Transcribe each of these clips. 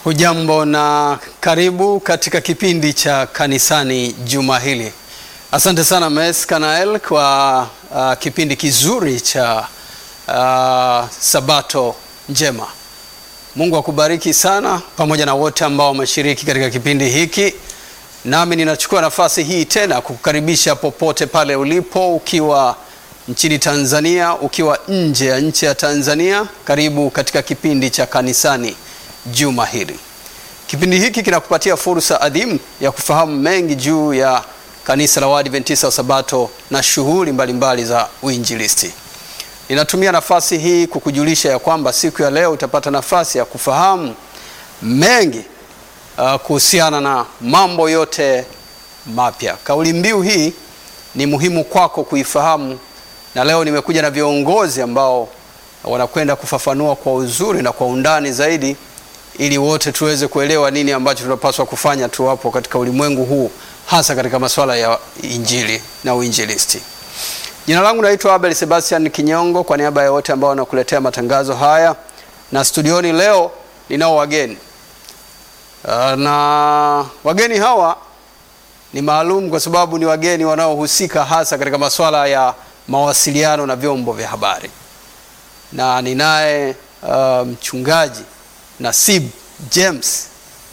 Hujambo na karibu katika kipindi cha kanisani juma hili. Asante sana Mes Kanael kwa uh, kipindi kizuri cha uh, Sabato njema. Mungu akubariki sana pamoja na wote ambao wameshiriki katika kipindi hiki. Nami ninachukua nafasi hii tena kukukaribisha popote pale ulipo, ukiwa nchini Tanzania, ukiwa nje ya nchi ya Tanzania, karibu katika kipindi cha kanisani juma hili. Kipindi hiki kinakupatia fursa adhimu ya kufahamu mengi juu ya kanisa la Waadventista wa Sabato na shughuli mbalimbali za uinjilisti. Ninatumia nafasi hii kukujulisha ya kwamba siku ya leo utapata nafasi ya kufahamu mengi uh, kuhusiana na mambo yote mapya. Kauli mbiu hii ni muhimu kwako kuifahamu, na leo nimekuja na viongozi ambao wanakwenda kufafanua kwa uzuri na kwa undani zaidi ili wote tuweze kuelewa nini ambacho tunapaswa kufanya tuwapo katika ulimwengu huu hasa katika masuala ya injili na uinjilisti. Jina langu naitwa Abel Sebastian Kinyongo, kwa niaba ya wote ambao wanakuletea matangazo haya, na studioni leo ninao wageni uh, na wageni hawa ni maalum kwa sababu ni wageni wanaohusika hasa katika masuala ya mawasiliano na vyombo vya habari, na ninaye uh, mchungaji Nasib James.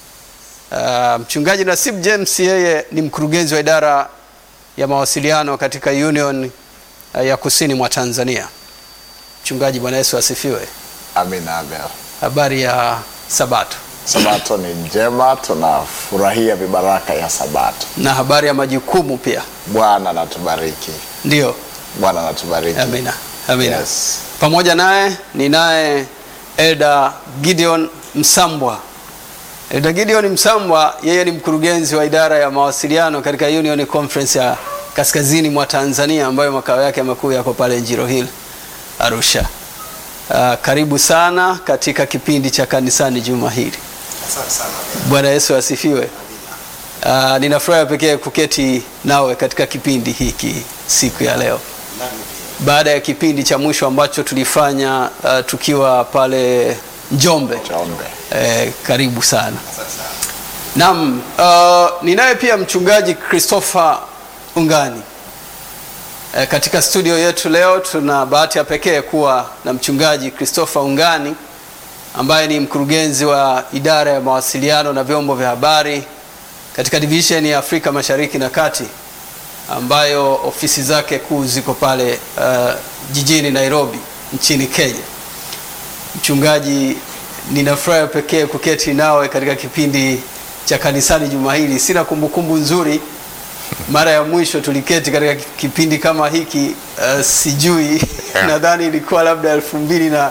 Uh, mchungaji Nasib James yeye ni mkurugenzi wa idara ya mawasiliano katika Union uh, ya Kusini mwa Tanzania. Mchungaji, Bwana Yesu asifiwe. Amina Abel. Habari ya Sabato Sabato ni njema, tunafurahia vibaraka ya Sabato. na habari ya majukumu pia. Bwana natubariki, Ndio, Bwana natubariki. amina, amina. Yes. Pamoja naye ninaye Elda Gideon Msambwa. Elda Gideon Msambwa yeye ni mkurugenzi wa idara ya mawasiliano katika Union Conference ya kaskazini mwa Tanzania ambayo makao yake makuu yako pale Njiro Hill Arusha. Uh, karibu sana katika kipindi cha kanisani juma hili. Bwana Yesu asifiwe. Uh, nina furaha pekee kuketi nawe katika kipindi hiki siku ya leo baada ya kipindi cha mwisho ambacho tulifanya uh, tukiwa pale Njombe. Chombe. Eh, karibu sana. Naam, uh, ninaye pia mchungaji Christopher Ungani. Eh, katika studio yetu leo tuna bahati ya pekee kuwa na mchungaji Christopher Ungani ambaye ni mkurugenzi wa idara ya mawasiliano na vyombo vya habari katika division ya Afrika Mashariki na Kati ambayo ofisi zake kuu ziko pale uh, jijini Nairobi nchini Kenya. Mchungaji, nina furaha pekee kuketi nawe katika kipindi cha kanisani juma hili. Sina kumbukumbu nzuri, mara ya mwisho tuliketi katika kipindi kama hiki uh, sijui Yeah. nadhani ilikuwa labda elfu mbili na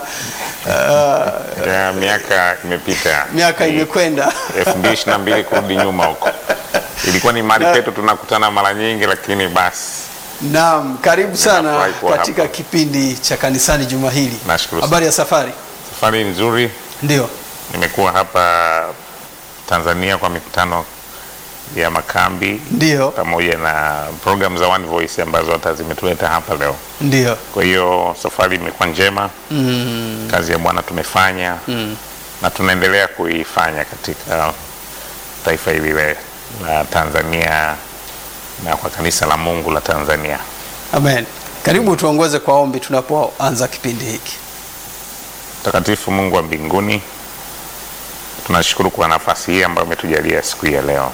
uh, Ya, miaka imepita, miaka Ni imekwenda elfu mbili ishirini na mbili kurudi nyuma huko, ilikuwa ni mahali petu tunakutana mara nyingi, lakini basi Naam, karibu sana Ninafurahi kuwa katika hapa. kipindi cha kanisani juma hili. Nashukuru sana. Habari ya safari? safari nzuri. Ndio. Nimekuwa hapa Tanzania kwa mikutano ya makambi Ndio. pamoja na program za One Voice ambazo hata zimetuleta hapa leo. Ndio. Kwa hiyo safari imekuwa njema, Mm, kazi ya Bwana tumefanya mm. na tunaendelea kuifanya katika taifa hili le- la Tanzania na kwa kanisa la Mungu la Tanzania. Amen. Karibu tuongoze kwa ombi tunapoanza kipindi hiki. Mtakatifu Mungu wa mbinguni, tunashukuru kwa nafasi hii ambayo umetujalia siku hii ya leo.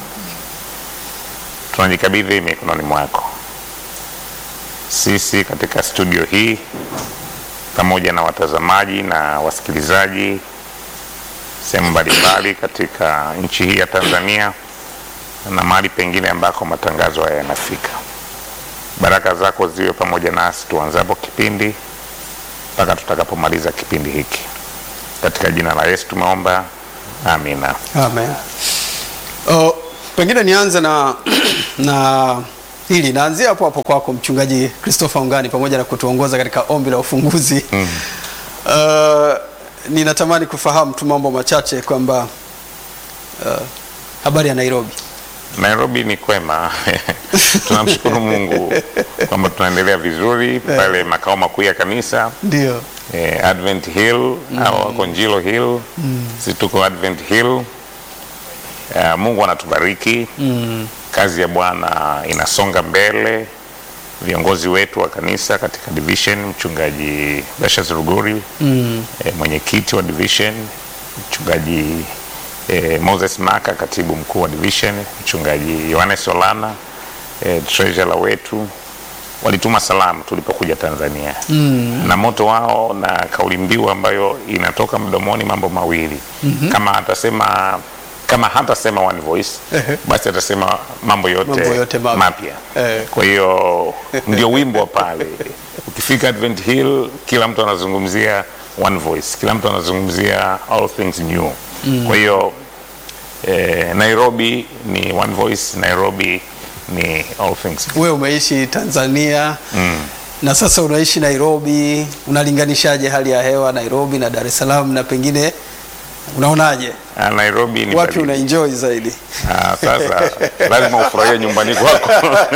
Tunajikabidhi mikononi mwako, sisi katika studio hii pamoja na watazamaji na wasikilizaji sehemu mbalimbali katika nchi hii ya Tanzania na mahali pengine ambako matangazo haya yanafika. Baraka zako ziwe pamoja nasi tuanzapo kipindi mpaka tutakapomaliza kipindi hiki. Katika jina la Yesu tumeomba, amina. Amen. O, pengine nianze na na hili naanzia hapo hapo kwako mchungaji Christopher Ungani pamoja na kutuongoza katika ombi la ufunguzi. Mm. Uh, ninatamani kufahamu tu mambo machache kwamba uh, habari ya Nairobi. Nairobi ni kwema tunamshukuru Mungu kwamba tunaendelea vizuri pale makao makuu ya kanisa Ndio. eh, Advent Hill au wako Njilo Hill, si tuko Advent Hill Uh, Mungu anatubariki mm. Kazi ya Bwana inasonga mbele. Viongozi wetu wa kanisa katika division, mchungaji Bashas Ruguri mm. eh, mwenyekiti wa division, mchungaji eh, Moses Maka, katibu mkuu wa division, mchungaji Yohanes Solana eh, treasurer wetu walituma salamu tulipokuja Tanzania mm. na moto wao na kauli mbiu ambayo inatoka mdomoni mambo mawili mm-hmm. kama atasema kama hatasema one voice basi atasema mambo yote, Mambo yote mapya. mapya Eh. kwa hiyo ndio wimbo wa pale ukifika Advent Hill kila mtu anazungumzia one voice kila mtu anazungumzia all things new mm. kwa hiyo eh, Nairobi ni one voice Nairobi ni all things new. Wewe umeishi Tanzania mm. na sasa unaishi Nairobi, unalinganishaje hali ya hewa Nairobi na Dar es Salaam, na pengine unaonaje, Ah, Nairobi ni wapi baridi. una enjoy zaidi? Ah, sasa lazima ufurahie nyumbani kwako.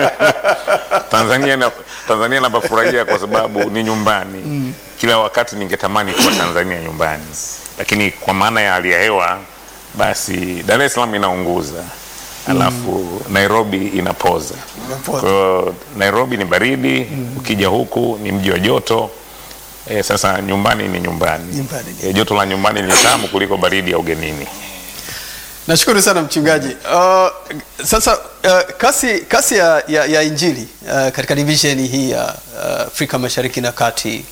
Tanzania na Tanzania napafurahia kwa sababu ni nyumbani. Kila wakati ningetamani kuwa Tanzania nyumbani, lakini kwa maana ya hali ya hewa, basi Dar es Salaam inaunguza alafu Nairobi inapoza. Inapoza. Kwa hiyo Nairobi ni baridi, ukija huku ni mji wa joto. E, sasa nyumbani ni nyumbani. Nyumbani ni- E, joto la nyumbani ni tamu kuliko baridi ya ugenini. Nashukuru sana mchungaji. Uh, sasa uh, kasi, kasi ya, ya, ya injili uh, katika division hii ya uh, Afrika Mashariki na Kati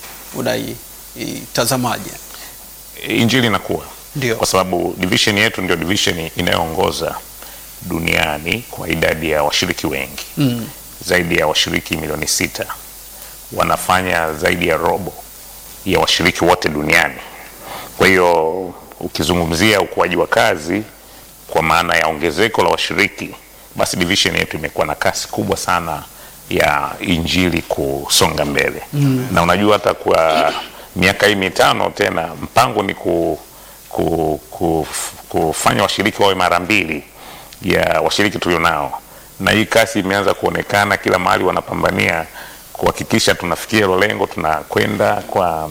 unaitazamaje? injili inakuwa Ndio. kwa sababu division yetu ndio division inayoongoza duniani kwa idadi ya washiriki wengi mm. zaidi ya washiriki milioni sita wanafanya zaidi ya robo ya washiriki wote duniani kwa hiyo ukizungumzia ukuaji wa kazi kwa maana ya ongezeko la washiriki basi division yetu imekuwa na kasi kubwa sana ya injili kusonga mbele mm. na unajua hata kwa miaka hii mitano tena mpango ni ku, ku, ku, kufanya washiriki wawe mara mbili ya washiriki tulionao na hii kasi imeanza kuonekana kila mahali wanapambania kuhakikisha tunafikia hilo lengo tunakwenda kwa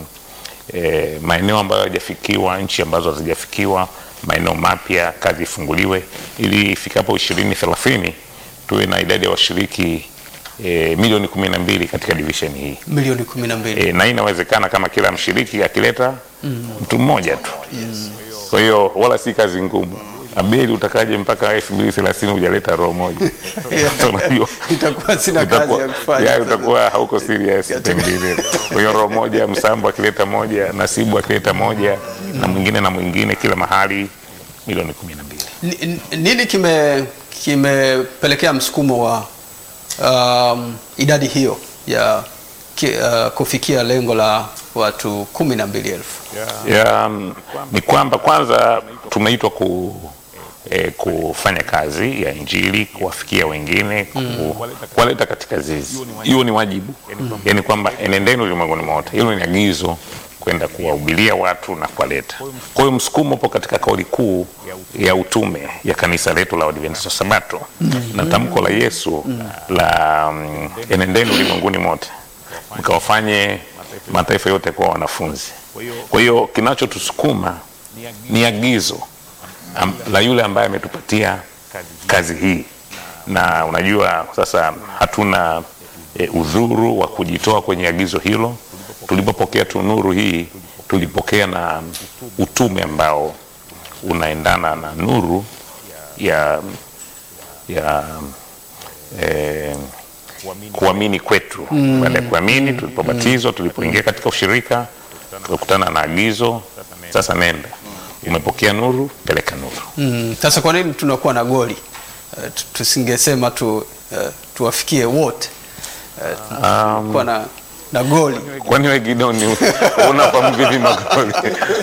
e, maeneo ambayo hayajafikiwa nchi ambazo hazijafikiwa maeneo mapya kazi ifunguliwe ili ifikapo ishirini thelathini tuwe na idadi ya washiriki e, milioni kumi na mbili katika division hii Milioni kumi na mbili. e, na hii inawezekana kama kila mshiriki akileta mtu mmoja tu kwa hiyo wala si kazi ngumu abeli utakaje mpaka elfu mbili thelathini hujaleta roho moja Sasa unajua Itakuwa sina kazi utakuwa- ya kufanya. ya, utakuwa hauko serious pengine. Kwa hiyo roho moja, Msambo akileta moja, Nasibu akileta moja na mwingine na mwingine, kila mahali milioni kumi na mbili. Ni- ni- Nini kime kimepelekea msukumo wa um, idadi hiyo ya ki, uh, kufikia lengo la watu kumi na mbili elfu? ya, mm, ni kwamba kwanza tumeitwa ku, eh, kufanya kazi ya injili kuwafikia wengine ku, kuwaleta katika zizi. Hiyo ni wajibu, yaani kwamba enendeni ulimwenguni mote. Hilo ni agizo kwenda kuwahubiria watu na kuwaleta. Kwa hiyo msukumo upo katika kauli kuu ya utume ya kanisa letu la Waadventista wa Sabato na tamko la Yesu la mm, enendeni ulimwenguni mote mkawafanye mataifa yote kuwa wanafunzi. Kwa hiyo kinachotusukuma ni agizo am, la yule ambaye ametupatia kazi hii, na unajua sasa hatuna e, udhuru wa kujitoa kwenye agizo hilo. Tulipopokea tu nuru hii, tulipokea na utume ambao unaendana na nuru ya ya eh, kuamini kwetu. Baada ya kuamini, tulipobatizwa, tulipoingia katika ushirika, tukakutana na agizo, sasa nenda, umepokea nuru, peleka nuru. Mm, Sasa kwa nini tunakuwa na goli? Uh, tu- tusingesema tu uh, tuwafikie wote uh, kuwa na, na goli Kwani we Gidoni unapa mvivi magoli?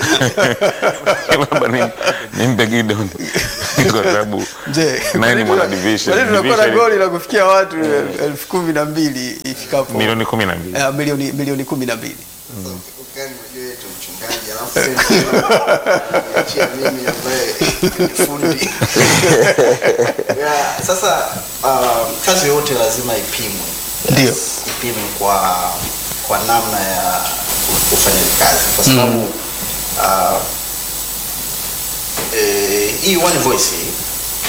Labda ni- nimpe Gidoni kwa sababu Je, naye ni mwana kwa division. nini tunakuwa na Division goli la kufikia watu elfu kumi na mbili ifikapo milioni kumi na mbili. eh, milioni milioni kumi na mbili Ukani unajua yetu mchungaji alafu tena niachia mimi ambaye ni fundi. Yeah, sasa uh, kazi yote lazima ipimwe. Ndio. Ipimwe kwa kwa namna ya ufanyaji kazi kwa sababu uh, eh, hii one voice hii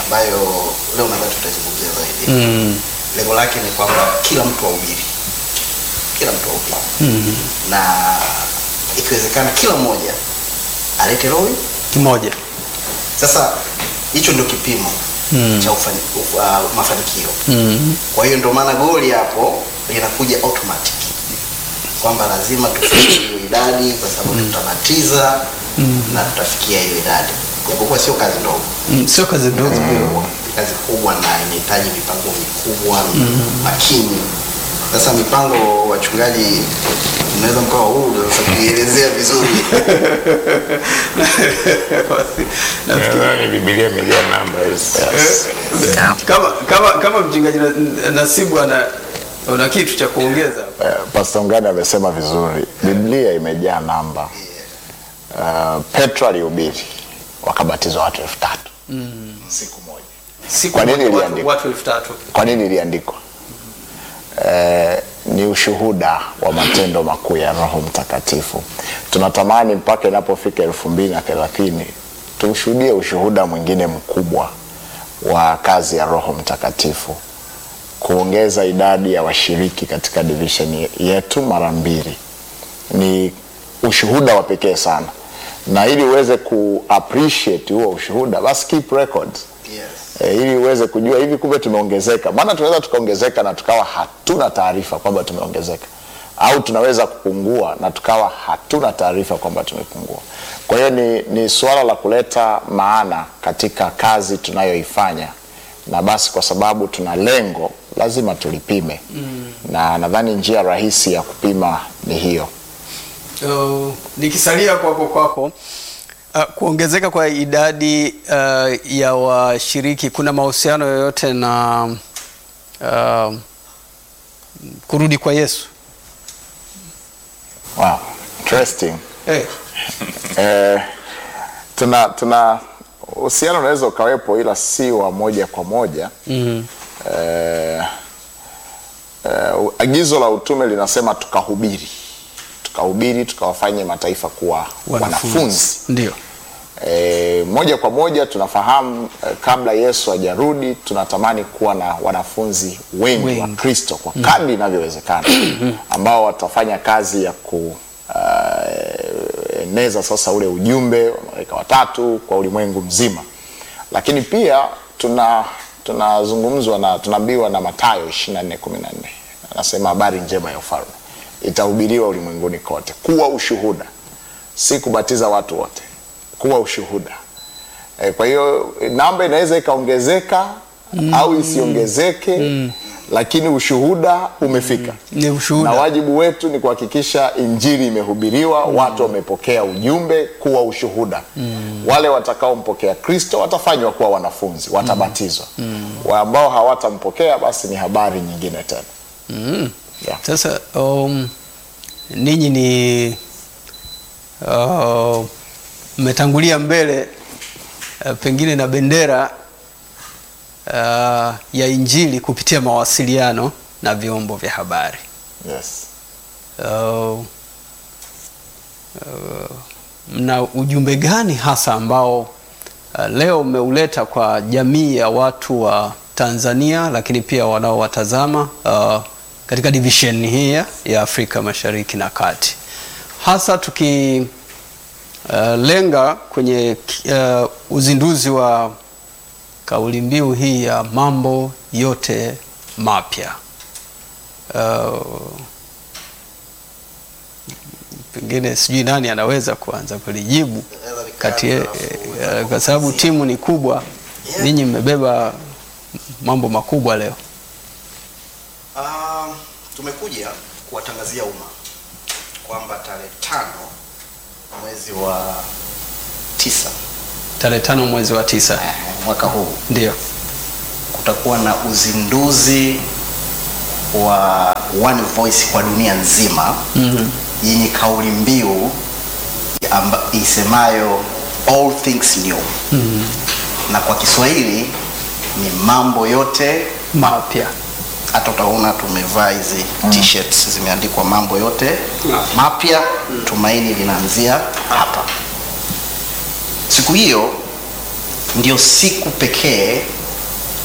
ambayo leo nadhani tutazungumzia zaidi. Mm. Lengo lake ni kwamba kila mtu ahubiri, kila mtu ahubiri na ikiwezekana kila mmoja alete roho Kimoja. Sasa hicho ndio kipimo Mm. cha ufani, uf, uh, mafanikio. Mm. Kwa hiyo ndio maana goli hapo linakuja automatic kwamba lazima tufikie hiyo idadi, kwa sababu tutabatiza na tutafikia hiyo idadi, japokuwa sio kazi ndogo, Mm. Sio kazi ndogo. ni kazi kubwa na inahitaji mipango mikubwa makini. Sasa mipango, wachungaji, mnaweza mkawa huru sasa kuielezea vizuri Nadhani Biblia imejaa namba hizi. kama kama kama mchungaji Na- Nasibu ana una kitu cha kuongeza hapa? Eh, Pastor Ngani amesema vizuri, Biblia imejaa namba. Uh, Petro alihubiri wakabatizwa watu elfu tatu siku moja. Siku Kwa nini moja watu- iliandikwa? watu elfu tatu Kwa nini iliandikwa? Eh, ni ushuhuda wa matendo makuu ya Roho Mtakatifu. Tunatamani mpaka inapofika elfu mbili na thelathini tushuhudie ushuhuda mwingine mkubwa wa kazi ya Roho Mtakatifu, kuongeza idadi ya washiriki katika division yetu mara mbili. Ni ushuhuda wa pekee sana, na ili uweze ku appreciate huo ushuhuda, basi keep records yes. e, ili uweze kujua hivi kumbe tumeongezeka. Maana tunaweza tukaongezeka na tukawa hatuna taarifa kwamba tumeongezeka, au tunaweza kupungua na tukawa hatuna taarifa kwamba tumepungua. Kwa hiyo ni, ni suala la kuleta maana katika kazi tunayoifanya, na basi kwa sababu tuna lengo lazima tulipime mm. na nadhani njia rahisi ya kupima ni hiyo. Uh, nikisalia kwako kwako uh, kuongezeka kwa idadi uh, ya washiriki kuna mahusiano yoyote na uh, kurudi kwa Yesu? Wow, interesting. Hey. Eh, tuna tuna uhusiano unaweza ukawepo ila si wa moja kwa moja mm. eh, eh, agizo la utume linasema tukahubiri tukahubiri tukawafanye mataifa kuwa wanafunzi Ndio. e, moja kwa moja tunafahamu e, kabla Yesu hajarudi tunatamani kuwa na wanafunzi wengi, Wengi. wa Kristo kwa kadri inavyowezekana ambao watafanya kazi ya kueneza sasa ule ujumbe wa malaika watatu kwa ulimwengu mzima, lakini pia tuna tunazungumzwa na tunaambiwa na Mathayo 24:14 anasema habari njema ya ufalme itahubiriwa ulimwenguni kote, kuwa ushuhuda, si kubatiza watu wote kuwa ushuhuda. E, kwa hiyo namba inaweza ikaongezeka au isiongezeke lakini ushuhuda umefika Ni ushuhuda. na wajibu wetu ni kuhakikisha injili imehubiriwa, watu wamepokea ujumbe, kuwa ushuhuda. Wale watakaompokea Kristo watafanywa kuwa wanafunzi, watabatizwa. Wa ambao hawatampokea basi ni habari nyingine tena. Yeah. Sasa um, ninyi ni uh, mmetangulia mbele uh, pengine na bendera uh, ya Injili kupitia mawasiliano na vyombo vya habari. Yes. Uh, uh, mna ujumbe gani hasa ambao uh, leo mmeuleta kwa jamii ya watu wa Tanzania lakini pia wanaowatazama uh, katika division hii ya- ya Afrika Mashariki na Kati, hasa tuki uh, lenga kwenye uh, uzinduzi wa kauli mbiu hii ya mambo yote mapya. Uh, pengine sijui nani anaweza kuanza kulijibu kati ye- eh, kwa sababu timu ni kubwa, ninyi mmebeba mambo makubwa leo. Um, tumekuja kuwatangazia umma kwamba tarehe tano mwezi wa tisa Tarehe tano mwezi wa tisa eh, mwaka huu ndio kutakuwa na uzinduzi wa One Voice kwa dunia nzima Mhm. yenye kauli mbiu amba- isemayo all things new na kwa Kiswahili ni mambo yote mapya. hata utaona tumevaa hizi t-shirts zimeandikwa mambo yote mapya, tumaini linaanzia hapa. Siku hiyo ndio siku pekee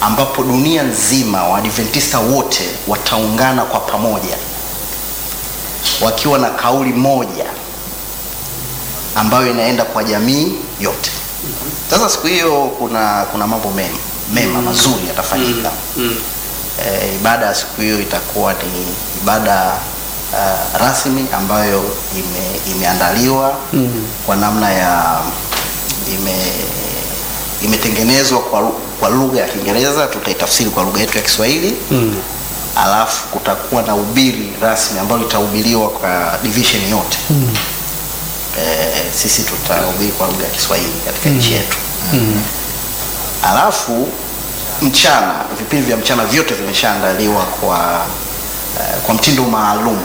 ambapo dunia nzima Waadventista wote wataungana kwa pamoja wakiwa na kauli moja ambayo inaenda kwa jamii yote. Sasa siku hiyo kuna kuna mambo mema mema mazuri yatafanyika. E, ibada ya siku hiyo itakuwa ni ibada uh, rasmi ambayo ime, imeandaliwa kwa namna ya ime imetengenezwa kwa, lu- kwa lugha ya Kiingereza, tutaitafsiri kwa lugha yetu ya Kiswahili alafu kutakuwa na ubiri rasmi ambalo litahubiriwa kwa division yote eh, sisi tutahubiri kwa lugha ya Kiswahili katika nchi yetu alafu mchana vipindi vya mchana vyote vimeshaandaliwa kwa eh, kwa mtindo maalum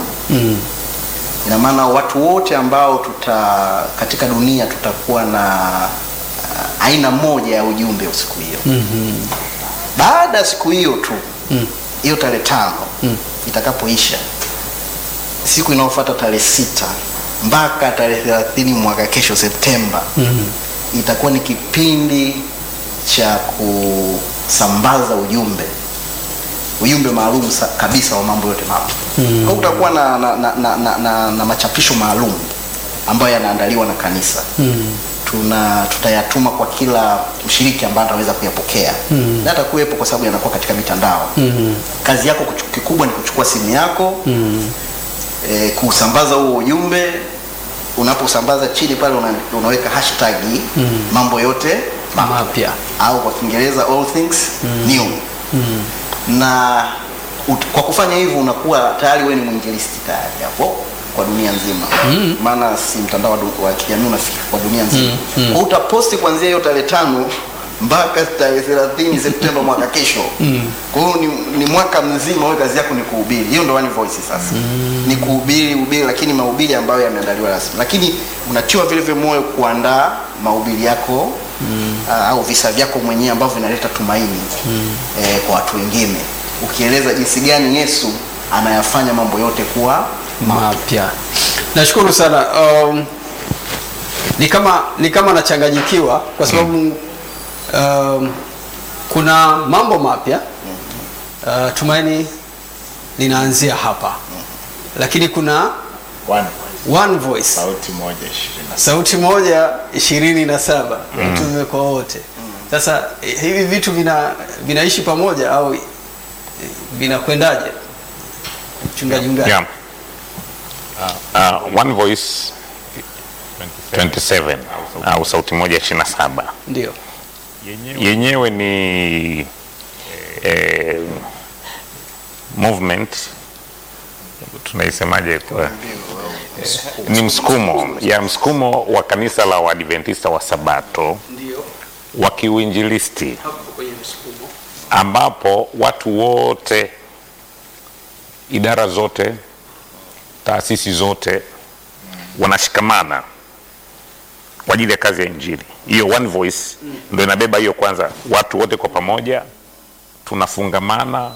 ina maana watu wote ambao tuta katika dunia tutakuwa na uh, aina moja ya ujumbe siku hiyo baada ya siku hiyo tu hiyo tarehe tano itakapoisha siku inayofuata tarehe sita mpaka tarehe thelathini mwaka kesho Septemba itakuwa ni kipindi cha kusambaza ujumbe ujumbe maalum sa- kabisa wa mambo yote mapya mm. kwa kutakuwa na, na, na, na, na, na, na machapisho maalum ambayo yanaandaliwa na kanisa mm. tuna tutayatuma kwa kila mshiriki ambaye ataweza kuyapokea mm. na atakuwepo kwa sababu yanakuwa katika mitandao mm. kazi yako kuchu- kikubwa ni kuchukua simu yako mm. e, kusambaza huo ujumbe unaposambaza chini pale una, unaweka hashtag mm. mambo yote mapya Mapya. au kwa kiingereza all things new na ut, kwa kufanya hivyo unakuwa tayari wewe ni mwinjilisti tayari hapo kwa dunia nzima maana si mtandao wa du- wa kijamii unafika kwa dunia nzima mm. kwa utaposti kuanzia hiyo tarehe tano mpaka tarehe thelathini Septemba mwaka kesho kwa hiyo ni, ni mwaka mzima wewe kazi yako ni kuhubiri hiyo ndo one voice sasa ni kuhubiri ubiri lakini mahubiri ambayo yameandaliwa rasmi lakini unatiwa vile vile moyo kuandaa mahubiri yako uh, au visa vyako mwenyewe ambavyo vinaleta tumaini eh, kwa watu wengine ukieleza jinsi gani Yesu anayafanya mambo yote kuwa mapya nashukuru sana um, ni kama ni kama nachanganyikiwa kwa sababu um, kuna mambo mapya uh, tumaini linaanzia hapa lakini kuna One, one voice sauti moja ishirini na sauti moja ishirini na saba utume kwa wote sasa eh, hivi vitu vina vinaishi pamoja au eh, vinakwendaje mchungaji Mgani? Yeah. Uh, one voice 27 au sauti moja 27 ndio yenyewe ni eh, movement tunaisemaje kwa ni msukumo ya msukumo wa kanisa la Waadventista wa Sabato ndio wa kiuinjilisti hapo kwenye msukumo ambapo watu wote, idara zote, taasisi zote wanashikamana kwa ajili ya kazi ya Injili. Hiyo one voice ndio inabeba hiyo. Kwanza watu wote kwa pamoja tunafungamana,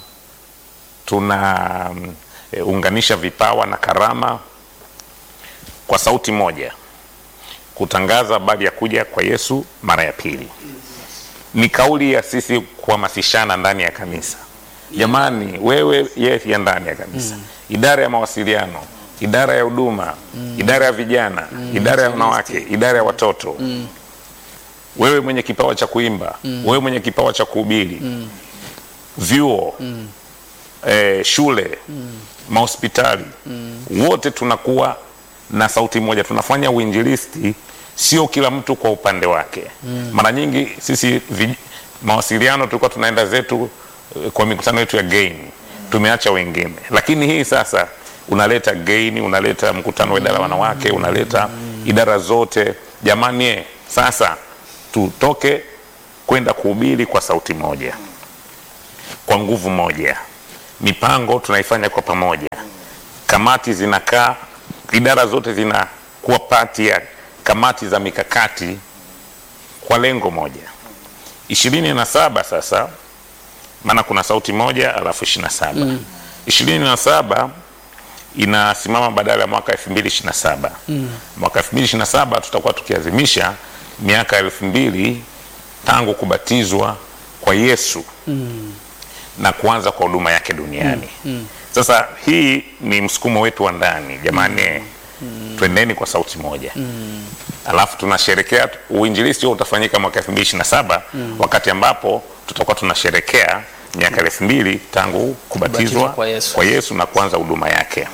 tunaunganisha vipawa na karama kwa sauti moja kutangaza habari ya kuja kwa Yesu mara ya pili ni kauli ya sisi kuhamasishana ndani ya kanisa. Jamani, wewe ye ya ndani ya kanisa, idara ya mawasiliano, idara ya huduma, idara ya vijana, idara ya wanawake, idara ya watoto, wewe mwenye kipawa cha kuimba, wewe mwenye kipawa cha kuhubiri, vyuo, eh, shule, mahospitali, wote tunakuwa na sauti moja, tunafanya uinjilisti, sio kila mtu kwa upande wake. Mara nyingi sisi vi, mawasiliano tulikuwa tunaenda zetu eh, kwa mikutano yetu ya gain, tumeacha wengine, lakini hii sasa unaleta gain, unaleta mkutano wa idara ya wanawake, unaleta idara zote. Jamani, eh, sasa tutoke kwenda kuhubiri kwa sauti moja, kwa nguvu moja. Mipango tunaifanya kwa pamoja, kamati zinakaa, idara zote zinakuwa pati ya kamati za mikakati kwa lengo moja. ishirini na saba sasa, maana kuna sauti moja alafu ishirini na saba ishirini na saba inasimama badala ya mwaka elfu mbili ishirini na saba mwaka elfu mbili ishirini na saba tutakuwa tukiazimisha miaka elfu mbili tangu kubatizwa kwa Yesu na kuanza kwa huduma yake duniani. Sasa hii ni msukumo wetu wa ndani jamani, twendeni kwa sauti moja. Alafu tunasherekea uinjilisti huo utafanyika mwaka 2027 wakati ambapo tutakuwa tunasherekea miaka elfu mbili tangu kubatizwa Kubatizwa kwa Yesu. kwa Yesu na kuanza huduma yake.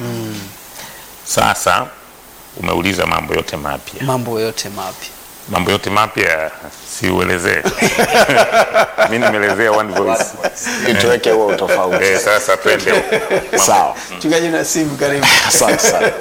Sasa umeuliza mambo yote mapya, mambo yote mapya mambo yote mapya siuelezee. mi nimeelezea one voice. Ituweke huo utofauti. Eh, sasa twende Sawa. mchungaji Nasibu karibu Asante sana.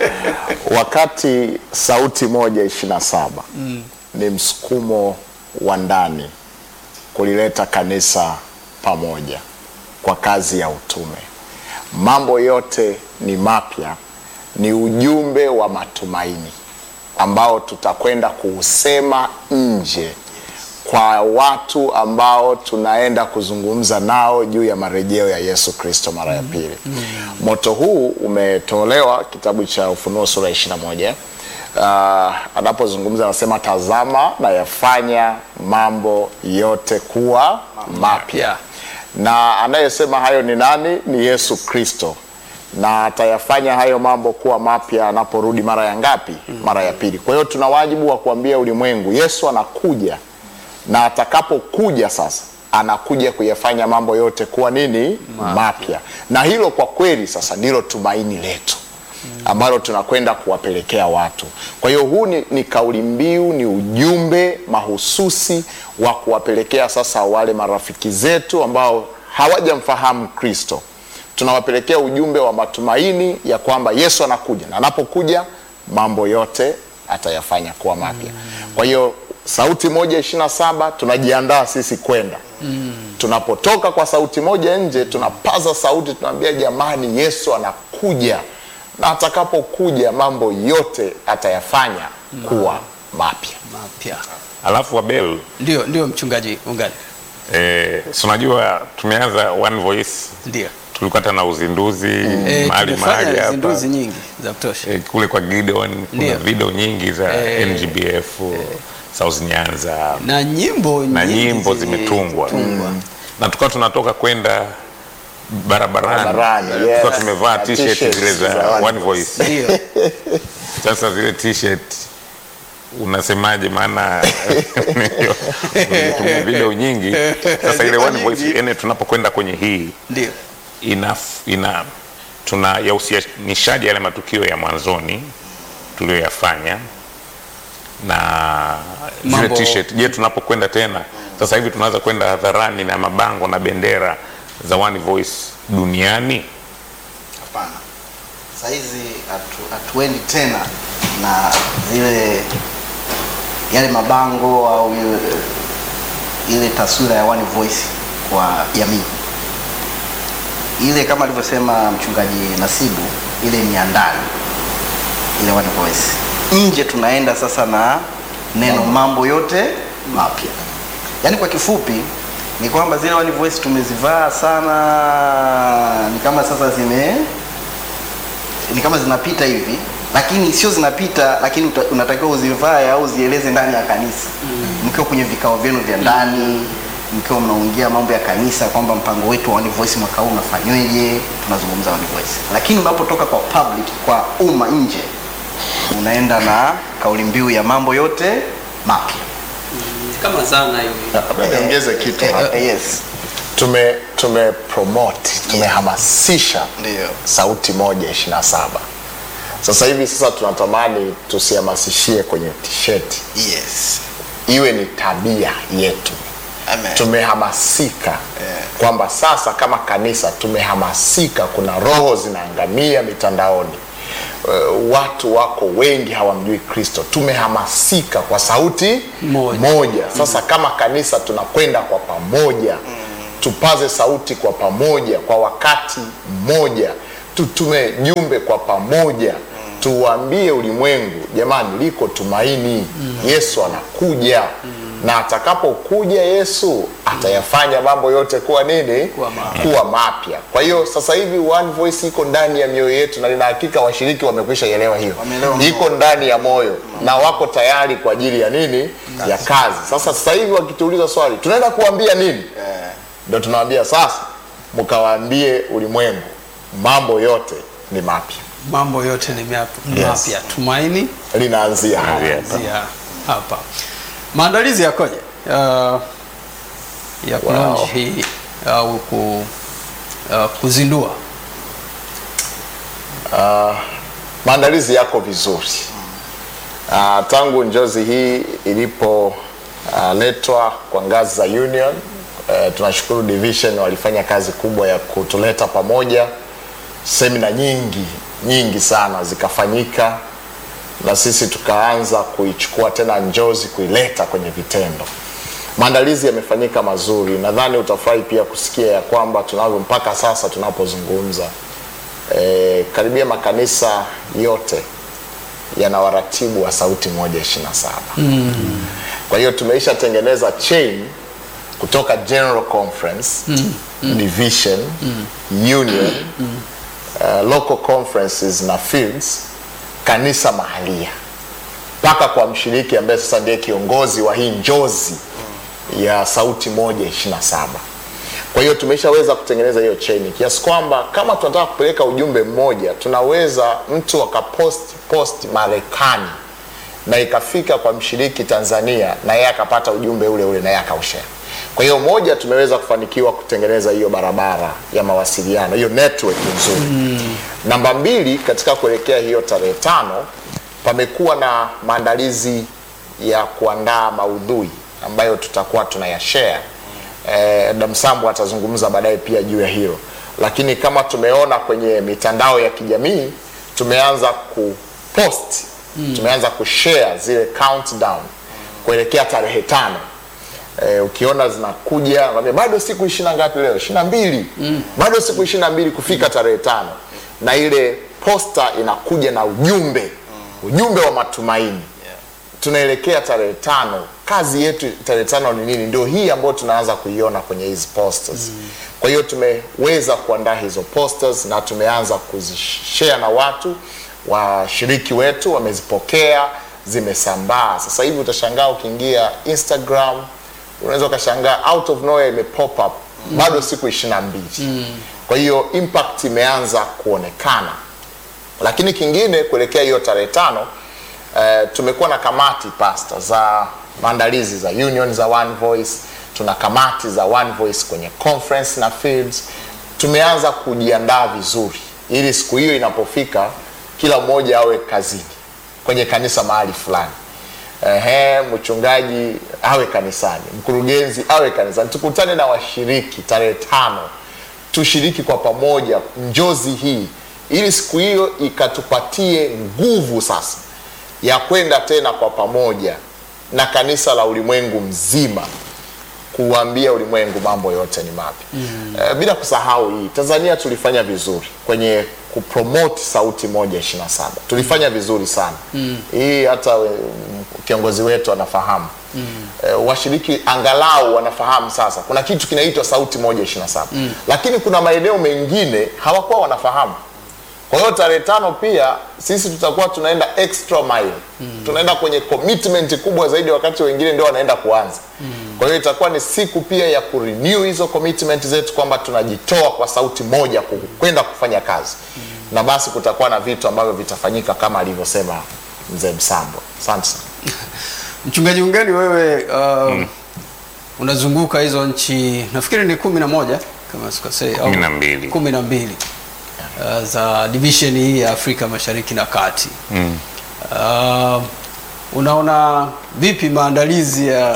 Wakati sauti moja ishirini na saba ni msukumo wa ndani kulileta kanisa pamoja kwa kazi ya utume. Mambo yote ni mapya, ni ujumbe wa matumaini ambao tutakwenda kuusema nje kwa watu ambao tunaenda kuzungumza nao juu ya marejeo ya Yesu Kristo mara ya pili. Moto huu umetolewa kitabu cha Ufunuo sura ya 21. Uh, anapozungumza anasema, tazama na yafanya mambo yote kuwa mapya. Na anayesema hayo ni nani? Ni Yesu Kristo na atayafanya hayo mambo kuwa mapya anaporudi mara ya ngapi? Mara ya pili. Kwa hiyo tuna wajibu wa kuambia ulimwengu Yesu anakuja, na atakapokuja sasa anakuja kuyafanya mambo yote kuwa nini? Mapya. Na hilo kwa kweli sasa ndilo tumaini letu ambalo tunakwenda kuwapelekea watu. Kwa hiyo huu ni, ni kauli mbiu, ni ujumbe mahususi wa kuwapelekea sasa wale marafiki zetu ambao hawajamfahamu Kristo tunawapelekea ujumbe wa matumaini ya kwamba Yesu anakuja na anapokuja mambo yote atayafanya kuwa mapya. Kwa hiyo sauti moja ishirini na saba tunajiandaa sisi kwenda tunapotoka kwa sauti moja nje, tunapaza sauti, tunaambia jamani, Yesu anakuja na atakapokuja mambo yote atayafanya kuwa mapya. mapya alafu Abel ndio ndio mchungaji ungani eh, si unajua tumeanza one voice ndio tulikuwa hata na uzinduzi Eh, mahali mahali tumefanya hapa zinduzi nyingi za kutosha eh, kule kwa Gideon kuna Ndio. video nyingi za Eh, NGBF South Nyanza na nyimbo na nyingi nyimbo zime- zimetungwa tungwa. na tukawa tunatoka kwenda barabarani Barabarani, yes. tukawa tumevaa Na t-shirt t-shirts zile za za One one voice ndio sasa zile t-shirt unasemaje maana tume video nyingi sasa ile Ziko one voice nyingi. ene tunapokwenda kwenye hii ndio ina, ina tuna yahusianishaji yale matukio ya mwanzoni tuliyoyafanya na zile Mambo- t-shirt. Je, tunapokwenda tena sasa hivi tunaweza kwenda hadharani na mabango na bendera za One Voice duniani? Hapana, sahizi hatu- hatuendi tena na zile yale mabango au ile, ile taswira ya One Voice kwa jamii. Ile kama alivyosema mchungaji Nasibu, ile ni ya ndani, ile One Voice. Nje tunaenda sasa na neno mambo yote mapya. Yaani kwa kifupi ni kwamba zile One Voice tumezivaa sana, ni kama sasa zime ni kama zinapita hivi lakini sio zinapita lakini uta- unatakiwa uzivae au uzieleze ndani ya kanisa mkiwa kwenye vikao vyenu vya ndani mkiwa mnaongea mambo ya kanisa kwamba mpango wetu wa One Voice mwaka huu unafanyweje tunazungumza One Voice lakini unapotoka kwa public kwa umma nje unaenda na kauli mbiu ya mambo yote mapya kama zana hivi Labda niongeze kitu Eh, hapa. eh, yes Tume tume promote tumehamasisha ndio sauti moja ishirini na saba. Sasa hivi sasa tunatamani tusihamasishie kwenye t-shirt, yes iwe ni tabia yetu. amen Tumehamasika kwamba sasa kama kanisa tumehamasika, kuna roho zinaangamia mitandaoni. Uh, watu wako wengi hawamjui Kristo. Tumehamasika kwa sauti Moja. moja. Sasa kama kanisa tunakwenda kwa pamoja, tupaze sauti kwa pamoja, kwa wakati mmoja, tutume jumbe kwa pamoja, tuwaambie ulimwengu, jamani, liko tumaini. Yesu anakuja na atakapokuja Yesu atayafanya mambo yote kuwa nini? Kuwa mapya. Kuwa mapya. Kwa hiyo sasa hivi One Voice iko ndani ya mioyo yetu, na nina hakika washiriki wamekwisha elewa hiyo, Wameelewa. iko ndani ya moyo na wako tayari kwa ajili ya nini? Ya kazi. Sasa sasa hivi wakituuliza swali, tunaenda kuambia nini? ndio tunawaambia sasa, mkawaambie ulimwengu mambo yote ni mapya. mambo yote ni map- Yes. mapya. Tumaini Linaanzia hapa. Linaanzia. kuanzia hapa. Maandalizi yakoje uh, ya kulaunch hii au ku, uh, kuzindua? Uh, maandalizi yako vizuri. Uh, tangu njozi hii ilipoletwa kwa ngazi za union uh, tunashukuru division walifanya kazi kubwa ya kutuleta pamoja. Semina nyingi nyingi sana zikafanyika na sisi tukaanza kuichukua tena njozi kuileta kwenye vitendo. Maandalizi yamefanyika mazuri, nadhani utafurahi pia kusikia ya kwamba tunavyo mpaka sasa tunapozungumza e, karibia makanisa yote yana waratibu wa sauti moja ishirini na saba mm. kwa hiyo tumeisha tengeneza chain kutoka general conference mm. division mm. union mm. Uh, local conferences na fields kanisa mahalia mpaka kwa mshiriki ambaye sasa ndiye kiongozi wa hii njozi ya sauti moja ishirini na saba kwa hiyo tumeshaweza kutengeneza hiyo chain kiasi kwamba kama tunataka kupeleka ujumbe mmoja tunaweza mtu akapost post Marekani na ikafika kwa mshiriki Tanzania na yeye akapata ujumbe ule ule na yeye akaushare. Kwa hiyo moja, tumeweza kufanikiwa kutengeneza hiyo barabara ya mawasiliano, hiyo network nzuri mm. Namba mbili, katika kuelekea hiyo tarehe tano pamekuwa na maandalizi ya kuandaa maudhui ambayo tutakuwa tunayashare eh, Damsambu atazungumza baadaye pia juu ya hilo, lakini kama tumeona kwenye mitandao ya kijamii tumeanza kupost mm. tumeanza kushare zile countdown kuelekea tarehe tano. Eh, ukiona zinakuja nakwambia bado siku ishirini na ngapi leo ishirini na mbili mm. bado siku ishirini na mbili kufika tarehe tano na ile posta inakuja na ujumbe ujumbe wa matumaini tunaelekea tarehe tano. Kazi yetu tarehe tano ni nini? Ndio hii ambayo tunaanza kuiona kwenye hizi posters mm. Kwa hiyo tumeweza kuandaa hizo posters na tumeanza kuzishare na watu, washiriki wetu wamezipokea, zimesambaa. Sasa hivi utashangaa ukiingia Instagram, unaweza ukashangaa out of nowhere ime pop up bado siku ishirini na mbili mm. Kwa hiyo impact imeanza kuonekana, lakini kingine kuelekea hiyo tarehe tano Uh, tumekuwa na kamati pasta za maandalizi za union za One Voice, tuna kamati za One Voice kwenye conference na fields. Tumeanza kujiandaa vizuri ili siku hiyo inapofika kila mmoja awe kazini kwenye kanisa mahali fulani. Ehe, mchungaji awe kanisani, mkurugenzi awe kanisani, tukutane na washiriki tarehe tano, tushiriki kwa pamoja njozi hii ili siku hiyo ikatupatie nguvu sasa ya kwenda tena kwa pamoja na kanisa la ulimwengu mzima kuambia ulimwengu mambo yote ni mapya mm. E, bila kusahau hii Tanzania tulifanya vizuri kwenye kupromote sauti moja ishirini na saba tulifanya vizuri sana mm. hii hata we, kiongozi wetu anafahamu mm. E, washiriki angalau wanafahamu sasa kuna kitu kinaitwa sauti moja ishirini na saba mm. lakini kuna maeneo mengine hawakuwa wanafahamu kwa hiyo tarehe tano pia sisi tutakuwa tunaenda extra mile mm. tunaenda kwenye commitment kubwa zaidi, wakati wengine ndio wanaenda kuanza mm. kwa hiyo itakuwa ni siku pia ya kurenew hizo commitment zetu kwamba tunajitoa kwa sauti moja ku- kwenda kufanya kazi mm. na basi kutakuwa na vitu ambavyo vitafanyika kama alivyosema mzee Msambo. Asante sana. Mchungaji Ungeni, wewe uh, unazunguka hizo nchi nafikiri ni kumi na moja kama sikosei, au Kumi na mbili. kumi na mbili uh, za division hii ya Afrika Mashariki na Kati Mm. uh, unaona vipi maandalizi ya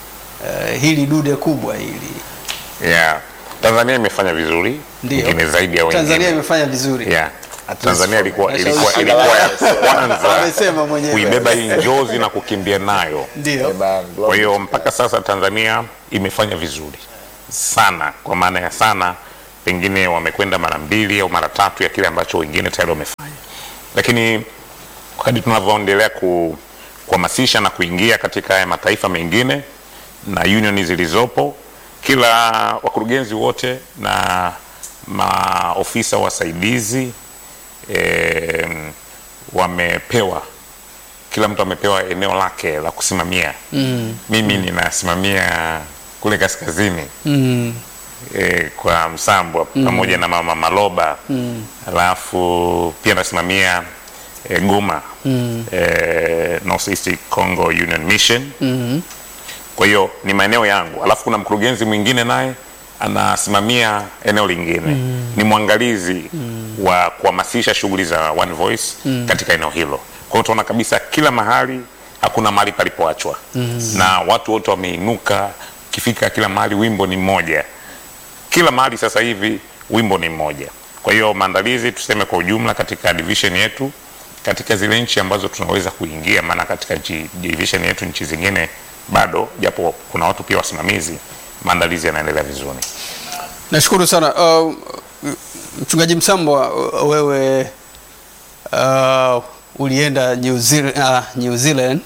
uh, hili dude kubwa hili? Yeah. Tanzania imefanya vizuri, Ndio. ingine zaidi ya wengine. Tanzania imefanya vizuri Yeah. Tanzania ilikuwa Nashawishi. ilikuwa ilikuwa ya kwanza Amesema mwenyewe. kuibeba hii njozi na kukimbia nayo. ndio. Amen. Kwa hiyo mpaka sasa Tanzania imefanya vizuri sana, kwa maana ya sana, pengine wamekwenda mara mbili au mara tatu ya kile ambacho wengine tayari wamefanya, lakini wakati tunavyoendelea ku, kuhamasisha na kuingia katika haya mataifa mengine na union zilizopo, kila wakurugenzi wote na maofisa wasaidizi eh, wamepewa kila mtu amepewa eneo lake la kusimamia mm. mimi ninasimamia kule kaskazini Mm. eh, kwa Msambwa pamoja na mama Maloba alafu pia nasimamia eh, Goma eh, North East Congo Union Mission kwa hiyo ni maeneo yangu, alafu kuna mkurugenzi mwingine naye anasimamia eneo lingine ni mwangalizi wa kuhamasisha shughuli za One Voice katika eneo hilo. Kwa hiyo tunaona kabisa kila mahali hakuna mahali palipoachwa na watu wote wameinuka, ukifika kila mahali wimbo ni mmoja, kila mahali sasa hivi wimbo ni mmoja. Kwa hiyo maandalizi tuseme kwa ujumla katika division yetu katika zile nchi ambazo tunaweza kuingia, maana katika ji- division yetu nchi zingine bado, japo kuna watu pia wasimamizi, maandalizi yanaendelea vizuri. Nashukuru sana uh, mchungaji Msambwa, uh, wewe uh, ulienda New Zealand, uh, New Zealand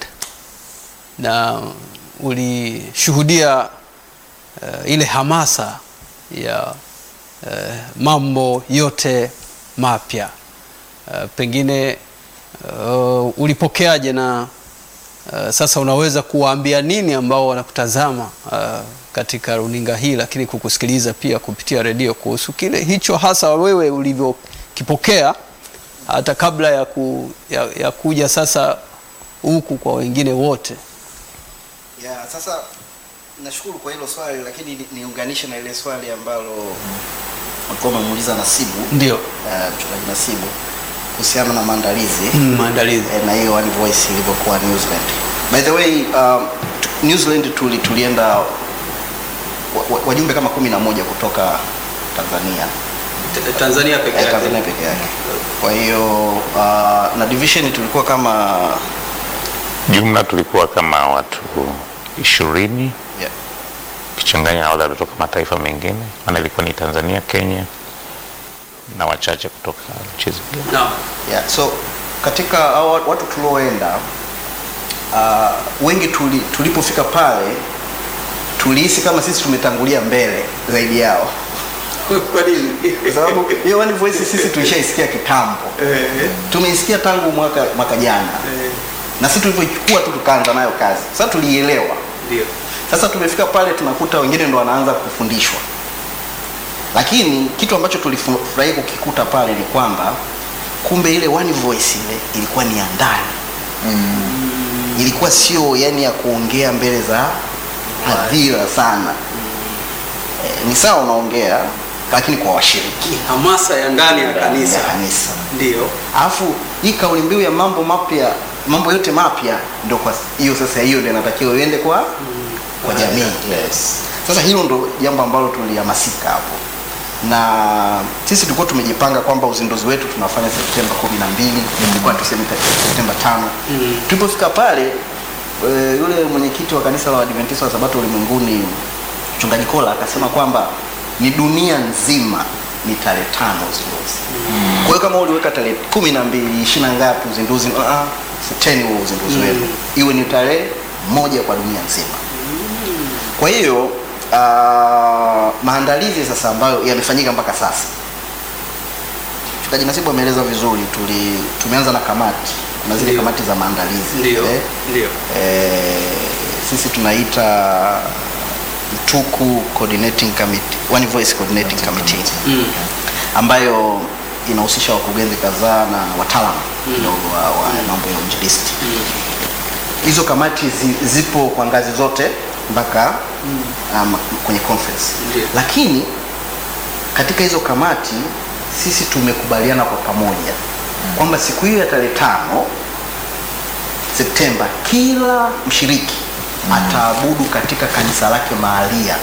na ulishuhudia uh, ile hamasa ya uh, mambo yote mapya uh, pengine uh, ulipokeaje na Uh, sasa unaweza kuwaambia nini ambao wanakutazama uh, katika runinga hii lakini kukusikiliza pia kupitia redio kuhusu kile hicho hasa wewe ulivyokipokea hata kabla ya, ku, ya, ya kuja sasa huku kwa wengine wote. ya sasa nashukuru kwa hilo swali lakini ni- niunganishe na ile swali ambalo walikuwa wamemuuliza Nasibu Ndio eh, mchungaji Nasibu kuhusiana na maandalizi maandalizi. eh, na hiyo One Voice ilivyokuwa New Zealand. By the way, um, t- New Zealand tuli, tulienda wa- wa- wajumbe kama kumi na moja kutoka Tanzania Tanzania peke eh, Tanzania peke yake. Kwa hiyo uh, na division tulikuwa kama Jumla tulikuwa kama watu ishirini yeah, ukichanganya na wale waliotoka mataifa mengine, maana ilikuwa ni Tanzania, Kenya na wachache kutoka nchi zingine. Naam. Yeah, so katika hao watu tulioenda uh, wengi tuli, tulipofika pale tulihisi kama sisi tumetangulia mbele zaidi yao Kwa nini? kwa sababu hiyo One Voice sisi tulishaisikia kitambo tumeisikia tangu mwaka, mwaka jana na sisi tulivyochukua tu tukaanza nayo kazi sasa tulielewa Ndio. sasa tumefika pale tunakuta wengine ndo wanaanza kufundishwa lakini kitu ambacho tulifurahi kukikuta pale ni kwamba kumbe ile One Voice ile ilikuwa ni ya ndani ilikuwa sio yani ya kuongea mbele za hadhira sana e, ni sawa unaongea lakini kwa washiriki Ni hamasa ya ndani ya kanisa. ya kanisa Ndio. alafu hii kauli mbiu ya mambo mapya mambo yote mapya ndo kwa hiyo sasa hiyo ndio inatakiwa iende kwa kwa jamii yes. sasa hilo ndo jambo ambalo tulihamasika hapo na sisi tulikuwa tumejipanga kwamba uzinduzi wetu tunafanya Septemba kumi na mbili ilikuwa tuseme Septemba tano tulipofika pale e, yule mwenyekiti wa kanisa la Waadventista wa Sabato ulimwenguni mchungaji Kola akasema kwamba ni dunia nzima ni tarehe tano uzinduzi kwa hiyo kama uliweka tarehe kumi na mbili ishirini na ngapi uzinduzi uh -uh, siteni huo uzinduzi wenu iwe ni tarehe moja kwa dunia nzima kwa hiyo uh, maandalizi sasa ambayo yamefanyika mpaka sasa mchungaji Nasibu ameeleza vizuri tuli tumeanza na kamati kuna zile Ndio. kamati za maandalizi Ndio. eh, Ndio. eh, sisi tunaita Mtuku Coordinating Committee, One Voice Coordinating Committee Mm. ambayo inahusisha wakurugenzi kadhaa na wataalamu kidogo wa, wa mambo ya uinjilisti. Hizo kamati zi, zipo kwa ngazi zote mpaka um, kwenye conference, Ndio. lakini katika hizo kamati sisi tumekubaliana kwa pamoja kwamba siku hiyo ya tarehe tano Septemba kila mshiriki ataabudu katika kanisa lake mahalia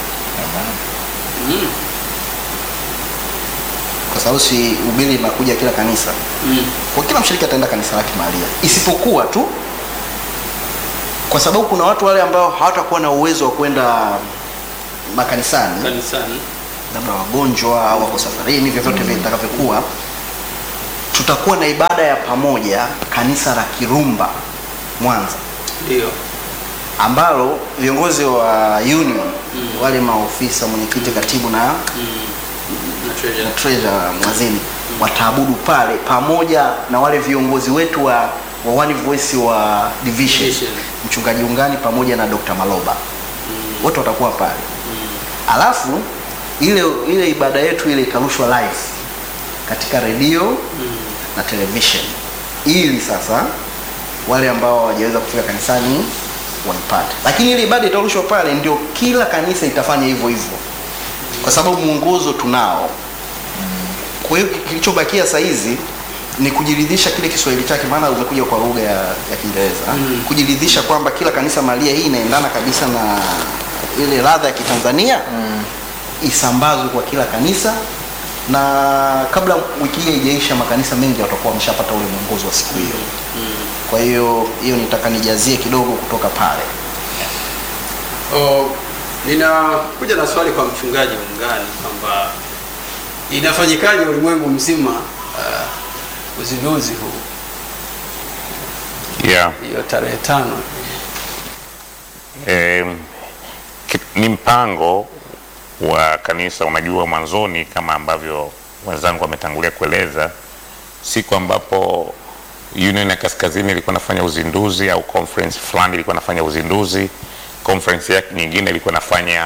kwa sababu si ubili inakuja kila kanisa Mm. kwa kila mshiriki ataenda kanisa lake mahalia isipokuwa tu kwa sababu kuna watu wale ambao hawatakuwa na uwezo wa kwenda makanisani Kanisani. labda wagonjwa au wako safarini vyovyote vile vitakavyokuwa tutakuwa na ibada ya pamoja kanisa la kirumba mwanza Ndio. ambalo viongozi wa union wale maofisa mwenyekiti katibu na Na treasure. treasurer mwazini wataabudu pale pamoja na wale viongozi wetu wa, wa One Voice wa division Division. mchungaji ungani pamoja na Dr. Maloba wote watakuwa pale alafu ile ile ibada yetu ile itarushwa live katika redio na television ili sasa wale ambao hawajaweza kufika kanisani waipate lakini ile ibada itarushwa pale ndio kila kanisa itafanya hivyo hivyo kwa sababu mwongozo tunao kwa hiyo kilichobakia saa hizi ni kujiridhisha kile Kiswahili chake, maana umekuja kwa lugha ya, ya Kiingereza mm. kujiridhisha kwamba kila kanisa mahalia hii inaendana kabisa na ile ladha ya Kitanzania mm. isambazwe kwa kila kanisa, na kabla wiki hii haijaisha, makanisa mengi watakuwa wameshapata ule mwongozo wa siku hiyo mm. kwa hiyo hiyo nitaka nijazie kidogo kutoka pale. Oh, ninakuja na swali kwa mchungaji ungani kwamba inafanyikaje ulimwengu mzima uh, uzinduzi huu yeah. hiyo tarehe tano Eh, ki- ni mpango wa kanisa. Unajua, mwanzoni kama ambavyo wenzangu wametangulia kueleza, siku ambapo Union ya Kaskazini ilikuwa nafanya uzinduzi au conference fulani ilikuwa nafanya uzinduzi, conference yake nyingine ilikuwa nafanya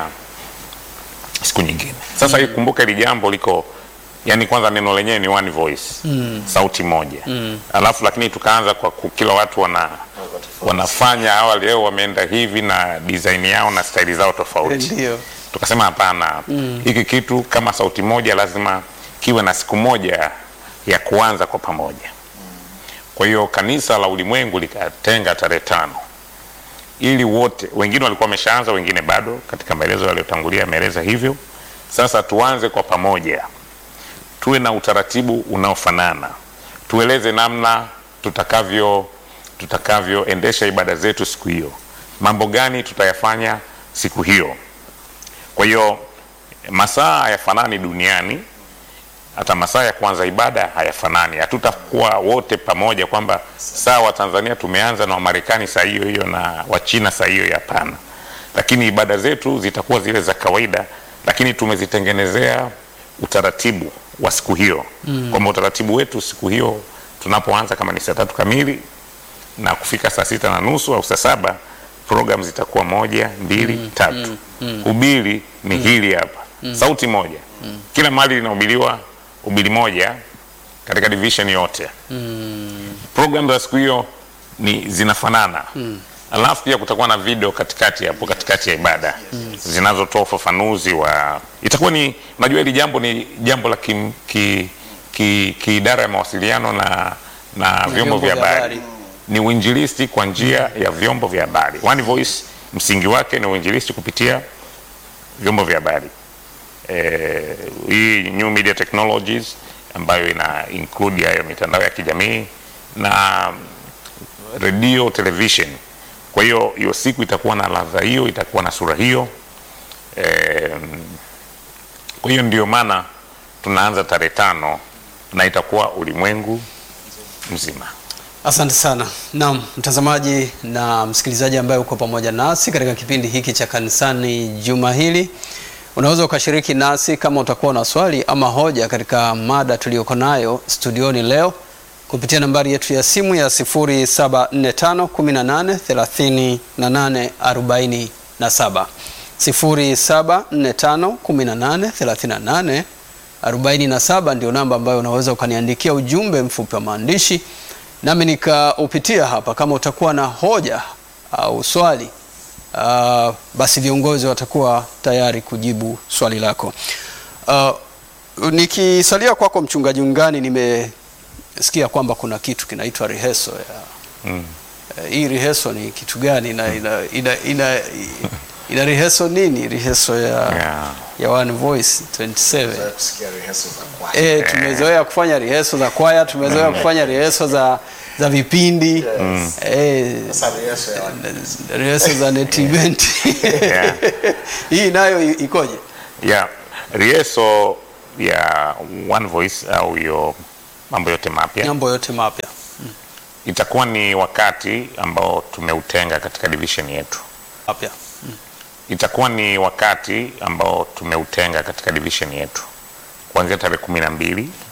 siku nyingine. Sasa mm. kumbuka hili jambo liko yani, kwanza neno lenyewe ni one voice mm. sauti moja mm. alafu lakini tukaanza kwa ku- kila watu wana wanafanya hawa leo wameenda hivi na design yao na staili zao tofauti ndio tukasema hapana hiki kitu kama sauti moja lazima kiwe na siku moja ya kuanza kwa pamoja kwa hiyo kanisa la ulimwengu likatenga tarehe tano ili wote wengine walikuwa wameshaanza wengine bado katika maelezo yaliyotangulia yameeleza hivyo sasa tuanze kwa pamoja tuwe na utaratibu unaofanana tueleze namna tutakavyo tutakavyoendesha ibada zetu siku hiyo mambo gani tutayafanya siku hiyo kwa hiyo masaa hayafanani duniani hata masaa ya kuanza ibada hayafanani hatutakuwa wote pamoja kwamba saa wa tanzania tumeanza na wamarekani saa hiyo hiyo na wachina saa hiyo hiyo hapana lakini ibada zetu zitakuwa zile za kawaida lakini tumezitengenezea utaratibu wa siku hiyo mm. kwamba utaratibu wetu siku hiyo tunapoanza kama ni saa tatu kamili na kufika saa sita na nusu au saa saba program zitakuwa moja mbili mm, tatu mm, mm. ubili ni mm. hili hapa mm. sauti moja mm. kila mahali linahubiriwa ubili moja katika division yote mm. program za siku hiyo ni zinafanana mm. alafu pia kutakuwa na video katikati hapo katikati ya ibada mm. zinazotoa ufafanuzi wa itakuwa ni unajua hili jambo ni jambo la kim, ki, ki, kiidara ya mawasiliano na na vyombo vya habari ni uinjilisti kwa njia ya vyombo vya habari. One Voice msingi wake ni uinjilisti kupitia vyombo vya habari. Eh, hii new media technologies ambayo ina include hayo mitandao ya kijamii na redio, television. Kwa hiyo hiyo siku itakuwa na ladha hiyo, itakuwa na sura hiyo. Eh, kwa hiyo ndio maana tunaanza tarehe tano na itakuwa ulimwengu mzima. Asante sana. Naam, mtazamaji na msikilizaji ambaye uko pamoja nasi katika kipindi hiki cha kanisani juma hili, unaweza ukashiriki nasi kama utakuwa na swali ama hoja katika mada tuliyoko nayo studioni leo kupitia nambari yetu ya simu ya 0745183847 0745183847 ndio namba ambayo unaweza ukaniandikia ujumbe mfupi wa maandishi nami nikaupitia hapa. Kama utakuwa na hoja au swali uh, basi viongozi watakuwa tayari kujibu swali lako. Uh, nikisalia kwako mchungaji Ungani, nimesikia kwamba kuna kitu kinaitwa rehearsal ya Mm. uh, hii rehearsal ni kitu gani? ina, ina, ina, ina, ina rehearsal nini? Rehearsal ya, Yeah. ya One Voice 27 kusikia rehearsal za kwaya. E, tumezoea kufanya rehearsal za kwaya, tumezoea kufanya rehearsal za, za vipindi e, Sasa rehearsal ya wana- rehearsal za net event Yeah. hii nayo i- ikoje? ya rieso ya One Voice au hiyo mambo yote mapya Mambo yote mapya itakuwa ni wakati ambao tumeutenga katika division yetu. mapya Itakuwa ni wakati ambao tumeutenga katika division yetu kuanzia tarehe kumi na mbili